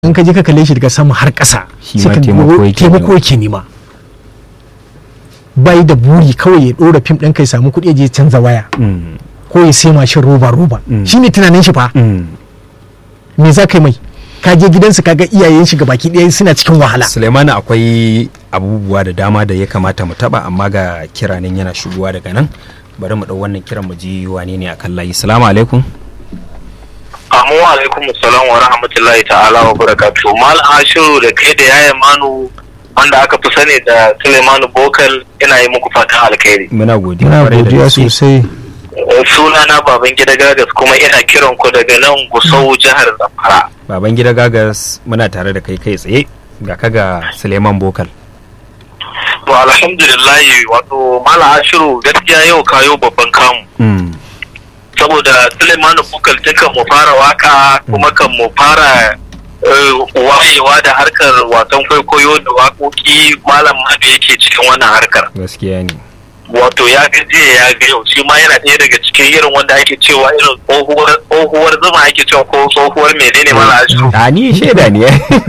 in ka je ka kalle shi daga sama har ƙasa Shi sai ma ka taimako go- yake taimako nema. yake nema bai da buri kawai ya ɗora fim ɗin kai samu kuɗi ya je canza waya Mm, ko ya sai mashin roba roba Mm. shi ne tunanin shi fa mm. me za ka yi mai ka je gidansa ka ga iyayen shi baki ɗaya suna cikin wahala Suleimani akwai abubuwa da dama da ya kamata mu taba amma ga kiranin yana shigowa daga nan bari mu ɗau wannan kiran mu ji wane ne akan layi salamu alaikum Amu alaikum salam wa rahmatullahi ta'ala wa barakatuhu. Mal Ashiru da kai da yaya Manu wanda aka fi sani da Suleimanu Bokal ina yi muku fatan alkhairi. muna godiya muna kwarai da godiya gaske. sosai Eh, Sunana baban gida gagas kuma ina kiran ku daga nan Gusau jihar Zamfara. baban gida gagas muna tare da kai kai tsaye ga ka ga Suleiman Bokal To alhamdulillahi wato Mal Ashiru gaskiya yau kayo babban kamu. Mm, Saboda Suleimanu Bokal tun kan mu fara waka kuma kan mu fara eh, wayewa da harkar wasan kwaikwayo da waƙoƙi malam Madu yake cikin wannan harkar. gaskiya ne wato ya ga jiya ya ga yau shi ma yana ɗaya daga cikin irin wanda ake cewa irin tsohuwar tsohuwar zuma ake cewa ko tsohuwar menene mala ashiru a ni shaida ne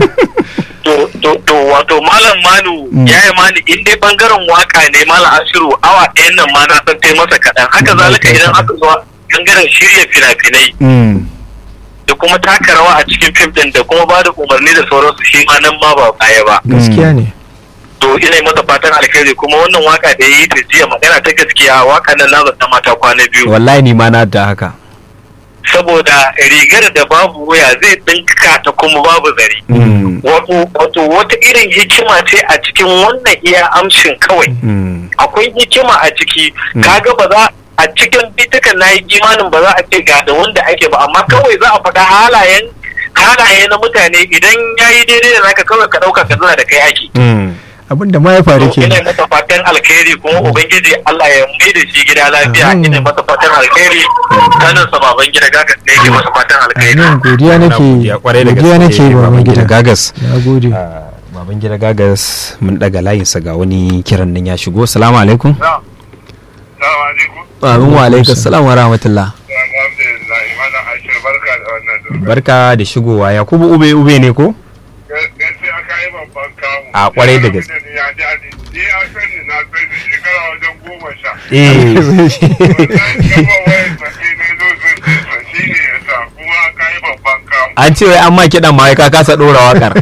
to to to wato malam manu Mm. ya yi mani in dai bangaren waka ne malam ashiru awa ɗayan nan ma na san tai masa kaɗan haka zalika idan aka zo bangaren shirya fina-finai Mm, da kuma taka rawa a cikin fim ɗin da kuma ba da umarni da sauransu shi ma nan ma ba baya ba gaskiya ne to ina yi masa fatan alkhairi kuma wannan waka da ya yi ta jiya magana ta gaskiya waka nan na zata mata kwana biyu wallahi ni ma na da haka saboda rigar da babu waya zai dinka ta kuma babu zare Mm, wato wato wata irin hikima ce a cikin wannan iya amshin kawai mm, akwai hikima a ciki Mm. kaga ba za a cikin bitukan na yi imanin ba za a ce ga da wanda ake ba amma kawai za a faɗa halayen halaye na mutane idan ya yi daidai da naka kawai ka ɗauka ka zana da kai ake mm. abin da ma ya faru To, ke ina masa fatan alkhairi kuma ubangiji Allah ya mai da shi gida lafiya Amin. ina masa fatan alkhairi kanin sa baban gida gaga ne yake masa fatan alkhairi amin godiya Muna nake godiya kwarai da godiya gaske nake ba mai gida gagas na gode Ah, baban gida gagas mun daga layinsa ga wani kiran nan ya shigo salamu alaikum Assalamu alaikum. amin wa alaikum salam wa rahmatullah Alhamdulillah, Imana Ashir barka da wannan zuwa. barka da shigowa yakubu ube ube ne ko Gaskiya ka yi babban kamu. A, kwarai da gaske. Ni ya ji ali. Ni ya sani na sani shekara wajen goma sha. eh Wannan gaba wayar sa sai na zo sun sa shi ne ya sa kuma ka yi babban kamu. an ce wai an ma kiɗan ma wai ka kasa ɗora wakar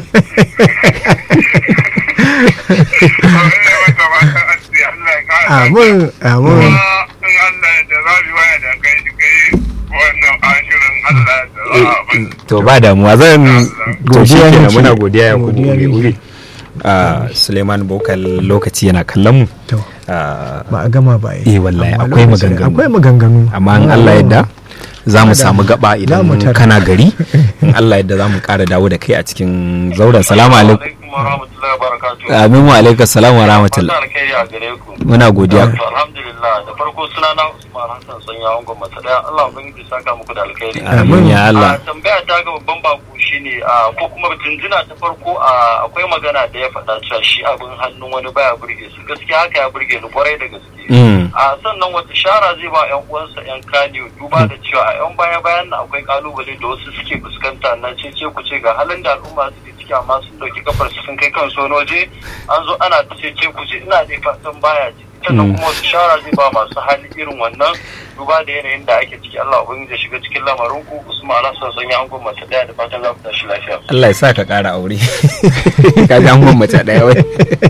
Kawai wata mata an ce Allah ya kara. amin amin Kuma in Allah ya da za mu waya da kai kai wannan ashirin Allah ya da za a bani. to ba damuwa zan to shi Godiya kenan nake. muna godiya yakubu Godiya ube nake. ube Ah, suleiman bokal lokaci yana kallon mu to Ah, ba a gama ba Eh, wallahi, Amma akwai lokacin- maganganu. akwai maganganu amma in Allah yadda za mu Za samu mu- gaba za idan mu tara. kana gari in Allah yadda za mu ƙara dawo da kai a cikin zauren salamu alaikum alaikum wa rahmatullahi wa barakatuhu. amin wa alaikum salam wa rahmatullah Fatan alkhairi a gare ku. muna godiya To, alhamdulillah da farko suna na Usman Hassan Sanya Angon Masa daya Allah ubangiji saka muku da alkhairi. amin ya Allah A tambaya ta ga babban bako shine a ko kuma jinjina ta farko a akwai magana da ya faɗa cewa shi abin hannun wani baya burge su gaskiya haka ya burge ni kwarai da gaske. Mm, a sannan wata shara zai ba yan uwansa yan kaniyo duba da cewa a yan baya bayan nan akwai kalubale da wasu suke fuskanta na cece ku ce ga halin da al'umma suke ciki amma sun dauki kafar su sun kai kansu wani waje an zo ana ta cece ku ce ina dai fatan baya ji sannan Mm. kuma wasu shara zai ba masu hali irin wannan duba da yanayin da ake ciki Allah ubangiji ya shiga cikin lamarin ku Usman Alhassan sanya an gwamnati daya da fatan za ku tashi lafiya Allah ya sa ka ƙara aure ka ji an mace ɗaya wai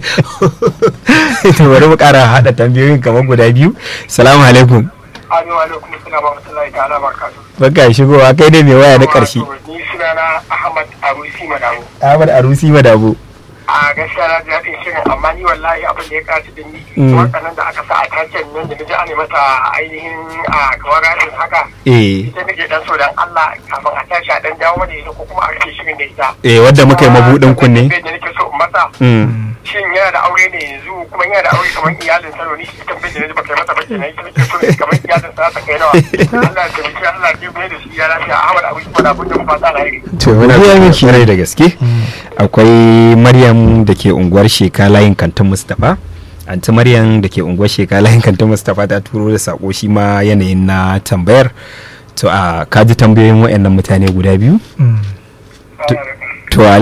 to bari mu ƙara haɗa tambayoyin kamar guda biyu salamu alaikum Amin wa alaikum assalam wa rahmatullahi ta'ala barakatuh baka shigowa kai dai mai waya na ƙarshe ni sunana Ahmad Arusi Madawo Ahmad Arusi Madabo a gaskiya na ji daɗin shirin amma ni wallahi abin da ya kaci da ni Mm. waɗannan da aka sa a taken nan da naji ana mata ainihin a kamar rashin haka eh ita nake dan so dan Allah kafin a tashi a dan dawo mana ita ko kuma a rufe shirin da ita eh wadda muka yi mabudin kunne da nake so in masa Mm, shin yana da aure ne yanzu kuma yana da aure kamar iyalin sa ni ita tambayar da naji baka yi masa ba kenan ita nake so ne kamar iyalin sa ta kai nawa Allah ya taimaki Allah ya taimaki da shi ya lafiya Ahmad Abu Kuma da abin da mu fata alheri to muna Godiya godiya miki. kwarai da gaske akwai Maryam da ke unguwar Sheka layin kantin Mustapha anti Maryam da ke unguwar Sheka layin kantin Mustapha ta turo da sako shi ma yanayin na tambayar to a kaji tambayoyin waɗannan mutane guda biyu Mm. to